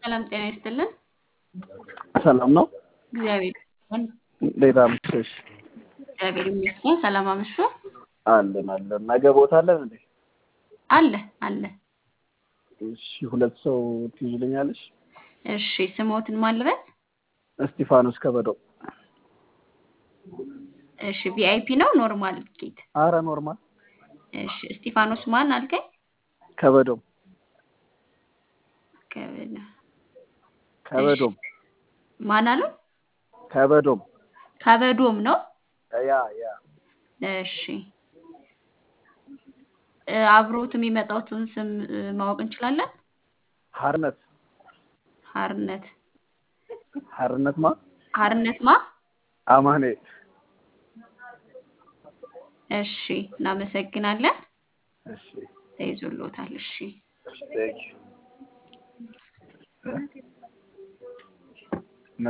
ሰላም ጤና ይስጥልን። ሰላም ነው። እግዚአብሔር ይመስገን። እንዴት አመሸሽ? እግዚአብሔር ይመስገን። ሰላም አመሹ። አለን አለን። ነገ ቦታ አለን እንዴ? አለ አለ። እሺ፣ ሁለት ሰው ትይዥልኛለሽ? እሺ፣ ስሞትን ማልበል። እስጢፋኖስ ከበደው። እሺ፣ ቪአይፒ ነው ኖርማል ጌት? አረ ኖርማል። እሺ፣ እስጢፋኖስ ማን አልከኝ? ከበዶም ከበደ ከበዶም ማን አሉ? ከበዶም ከበዶም ነው። ያ ያ እሺ እ አብሮት የሚመጣውትን ስም እ ማወቅ እንችላለን? ሀርነት ሀርነት ሀርነት ማ ሀርነት ማ? አማኔ እሺ እናመሰግናለን። እሺ ተይዞሎታል። እሺ ቴንክ ዩ